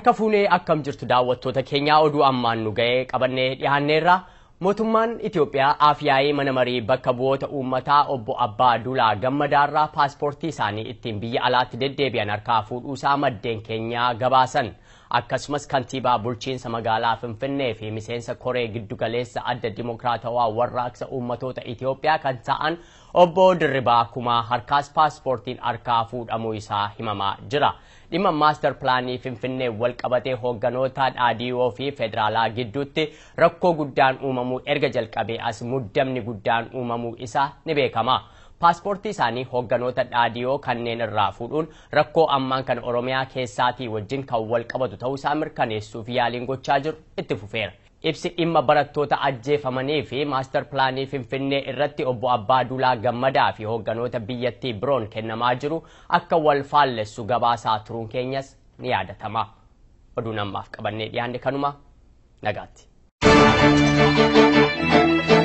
Harka fuunee akkam jirtu daawwattoota keenyaa oduu ammaan nu ga'ee qabannee dhiyaanneerra. Mootummaan Itoophiyaa afyaa'ee mana marii bakka bu'oota uummataa obbo Abbaa Dulaa Gammadaarraa paaspoortii isaanii ittiin biyya alaatti deddeebi'an harkaa fuudhuusaa maddeen keenyaa gabaasan. Akkasumas kantiibaa bulchiinsa magaalaa Finfinnee fi miseensa koree giddugaleessa adda dimokiraatawaa warraaqsa uummatoota Itoophiyaa kan ta'an obbo Dirribaa Kumaa harkaas paaspoortiin harkaa fuudhamuu isaa himamaa jira. dhimma maastar pilaanii finfinnee wal qabatee hoogganoota dhaadiyoo fi federaalaa gidduutti rakkoo guddaan uumamuu erga jalqabee as muddamni guddaan uumamuu isaa ni beekama. Paaspoortii isaanii hoogganoota dhaadiyoo kanneen irraa fuudhuun rakkoo ammaan kan Oromiyaa keessaatii wajjin kan wal qabatu ta'uusaa mirkaneessuuf yaaliin gochaa jiru itti fufeera. Ibsi dhimma barattoota ajjeefamanii fi maastar pilaanii Finfinnee irratti obbo Abbaa Dulaa Gammadaa fi hoogganoota biyyattii biroon kennamaa jiru akka wal faallessu gabaasaa turuun keenyas ni yaadatama. Oduu namaaf qabannee dhiyaanne kanuma nagaatti.